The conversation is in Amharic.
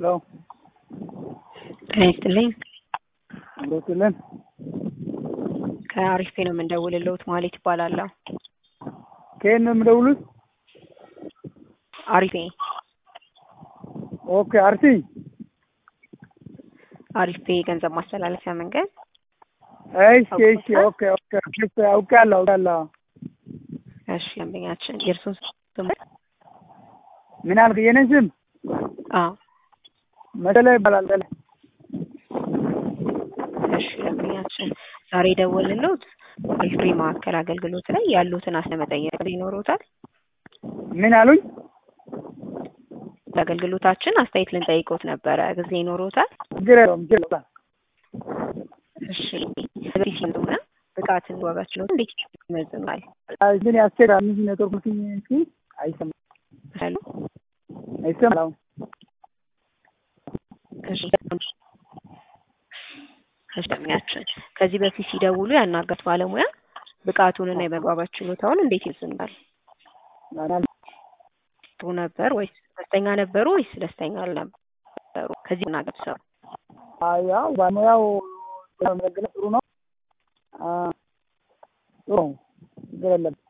ሄሎ ጤና ይስጥልኝ። አብሮትልን ከአሪፍ ነው የምንደውልልዎት ማለት ይባላለሁ። ከየት ነው የምደውሉት? አሪፌ ኦኬ አርሲ አሪፌ የገንዘብ ማስተላለፊያ መንገድ እሺ እሺ ኦኬ ኦኬ ኦኬ አውቃለሁ አውቃለሁ። እሺ ደንበኛችን የእርሶን ስም ምን አልክ? የኔን ስም አዎ መሰለ ይባላል። መሰለ እሺ ደንበኛችን ዛሬ የደወልንልዎት አሪፍ ማዕከል አገልግሎት ላይ ያሉትን አስለመጠየቅ ይኖሮታል። ምን አሉኝ? አገልግሎታችን አስተያየት ልንጠይቅዎት ነበረ። ጊዜ ይኖሮታል? ችግር የለውም ችግር የለውም። እሺ በዚህ ሲሆነ ብቃትን ዋጋችን ነው እንዴት ይመዝናል? ግን ያስቸግራ አምስት ኔትወርክ መስኝ እንጂ አይሰማም ሄሎ አይሰማም። አሁን እሺ እሺ ደንበኛችን ከዚህ በፊት ሲደውሉ ያናገሩት ባለሙያ ብቃቱንና የመግባባት ችሎታውን እንዴት ይመዝናል? ጥሩ ነበር ወይስ ደስተኛ ነበሩ ወይስ ደስተኛ አልነበሩ? ከዚህ ናገር ሰው ያው ባለሙያው መገለጽ ጥሩ ነው። አ ጥሩ ነው። ችግር የለም።